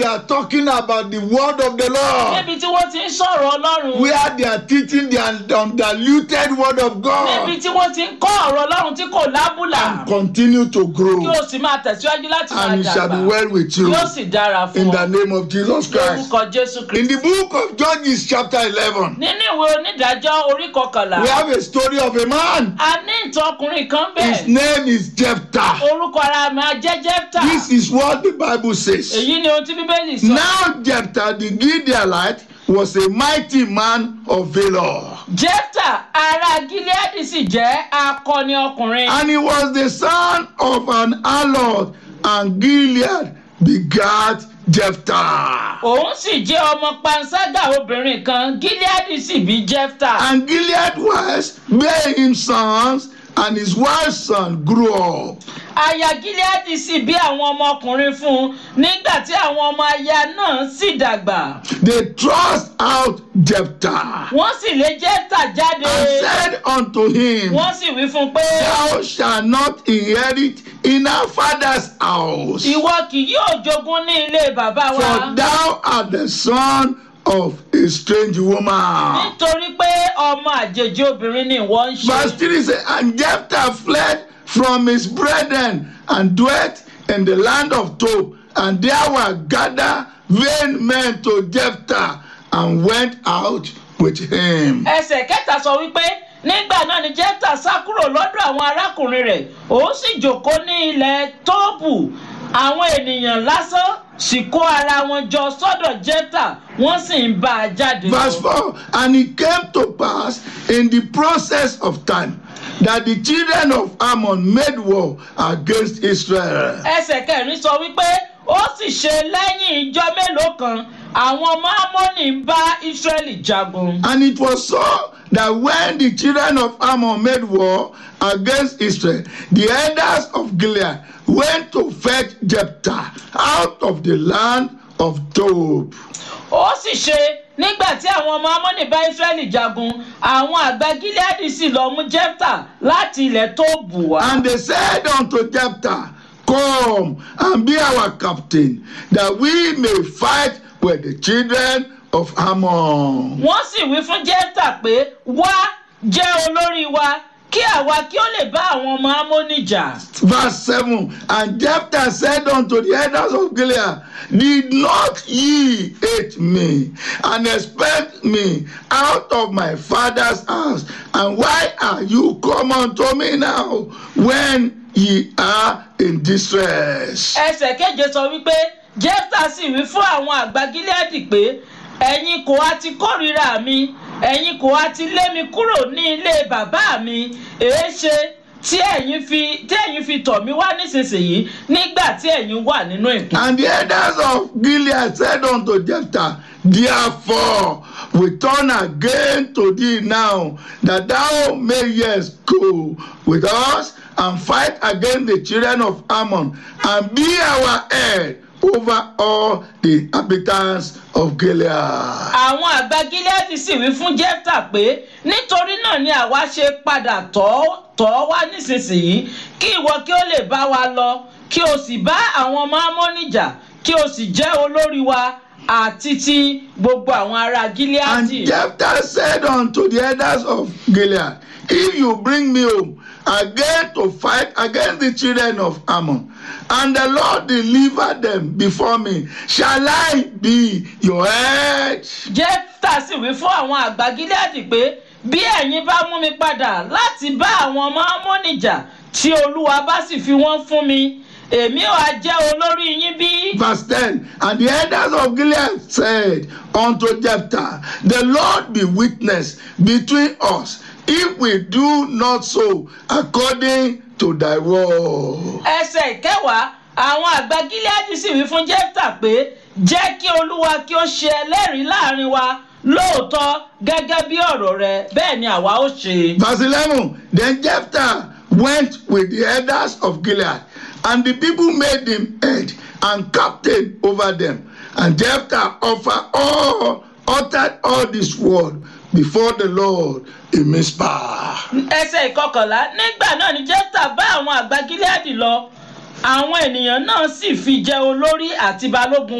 they are talking about the word of the Lord, níbi tí wọ́n ti ń sọ̀rọ̀ ọlọ́run where they are teaching the undiluted word of níbi God, tí wọ́n ti ń kọ́ ọ̀rọ̀ ọlọ́run tí kò lábùlà and continue to grow. kí o sì máa tẹ̀síwájú láti máa And it shall be dàgbà well with you yóò sì dára fún in ọ the name of Jesus Christ. lórúkọ jésù In kristi. the book of Judges, chapter 11, nínú ìwé onídàájọ́ orí kọkànlá we have a story of a man. a ní ìtàn ọkùnrin kan His bẹ́ẹ̀ name is Jephthah. orúkọ ara mi á jẹ́ jẹ́pítà This is what the Bible says. èyí ni ohun tí bíbélì sọ. Now Jephthah the Gileadite was a mighty man of valor, jẹ́pítà ará gileadi sì jẹ́ akọni ọkùnrin and he was the son of an harlot, and Gilead begat Jephthah. òun sì jẹ́ ọmọ panṣágà obìnrin kan gileadi sì bí jẹ́pítà And Gilead was bare him sons, and his wife's son grew up. aya gileadi sì bí àwọn ọmọkùnrin fún un nígbà tí àwọn ọmọ aya náà sì dàgbà They thrust out Jephthah wọ́n sì lé jẹ́pítà jáde and said unto him, wọ́n sì wí fún un pé Thou shalt not inherit in our father's house, ìwọ kì yóò jogún ní ilé bàbá wa. for thou art the son of a strange woman. nítorí pé ọmọ àjèjì obìnrin ni ìwọ ń Verse ṣe. 3 says, And Jephthah fled from his brethren and dwelt in the land of Tob, and there were gathered vain men to Jephthah, and went out with him. ẹsẹ̀ kẹta sọ wípé nígbà náà ni jẹ́pítà sá kúrò lọ́dọ̀ àwọn arákùnrin rẹ̀ òun sì jókòó ní ilẹ̀ tóòbù àwọn ènìyàn lásán sì kó ara wọn jọ sọ́dọ̀ jẹ́pítà wọ́n sì ń bá a jáde Verse lọ. 4 And it came to pass in the process of time that the children of Ammon made war against Israel. ẹsẹ̀ kẹrin sọ wípé ó sì ṣe lẹ́yìn ìjọ mélòó kan àwọn ọmọ amóni ń bá ísírẹ́lì jagun. And it was so that when the children of Ammon made war against Israel, the elders of Gilead went to fetch Jephthah out of the land of Tob. ó sì ṣe nígbà tí àwọn ọmọ amóni bá ísírẹ́lì jagun àwọn àgbà gileadi sì lọ mú jẹ́pítà láti ilẹ̀ tó bù wá. And they said unto Jephthah, Come and be our captain, that we may fight with the children of Ammon. wọ́n sì wí fún jẹ́pítà pé wá jẹ́ olórí wa kí àwa kí ó lè bá àwọn ọmọ amóni jà. Verse 7 And Jephthah said unto the elders of Gilead, Did not ye hate me and expect me out of my father's house? And why are you come unto me now when ye are in distress? ẹsẹ̀ keje sọ wípé jẹ́pítà sì wí fún àwọn àgbà gileadi pé ẹ̀yin kò á ti kórìíra mi ẹ̀yin kò á ti lé mi kúrò ní ilé bàbá mi èéṣe tí ẹ̀yin fi tí ẹ̀yin fi tọ̀ mí wá nísinsìnyí nígbà tí ẹ̀yin wà nínú ìkún. And the elders of Gilead said unto Jephthah, Therefore we turn again to thee now, that thou mayest go with us and fight against the children of Ammon, and be our head over all the inhabitants of Gilead. àwọn àgbà gileadi sì wí fún jẹ́pítà pé nítorí náà ni àwa ṣe padà tọ̀ ọ́- tọ̀ ọ́ wá nísinsìnyí kí ìwọ kí ó lè bá wa lọ kí o sì bá àwọn ọmọ amóni jà kí o sì jẹ́ olórí wa àti ti gbogbo àwọn ará And gileadi. Jephthah said unto the elders of Gilead, If you bring me home again to fight against the children of Ammon, and the Lord deliver them before me, shall I be your head? jẹ́pítà sì wí fún àwọn àgbà gileadi pé bí ẹ̀yin bá mú mi padà láti bá àwọn ọmọ amóni jà tí olúwa bá sì fi wọ́n fún mi èmi ò á jẹ́ olórí yín bí. Verse 10 And the elders of Gilead said unto Jephthah, The Lord be witness between us, if we do not so according to thy word. ẹsẹ̀ ìkẹwàá àwọn àgbà gileadi sì wí fún jẹ́pítà pé jẹ́ kí olúwa kí ó ṣe ẹlẹ́rìí láàrin wa lóòótọ́ gẹ́gẹ́ bí ọ̀rọ̀ rẹ bẹ́ẹ̀ ni àwa ó ṣe. Verse 11 Then Jephthah went with the elders of Gilead, and the people made him head and captain over them. And Jephthah offered all, uttered all this word before the Lord in Mizpah. ẹsẹ̀ ìkọkànlá nígbà náà ni jẹ́pítà bá àwọn àgbà gileadi lọ àwọn ènìyàn náà sì fi jẹ olórí àti balógun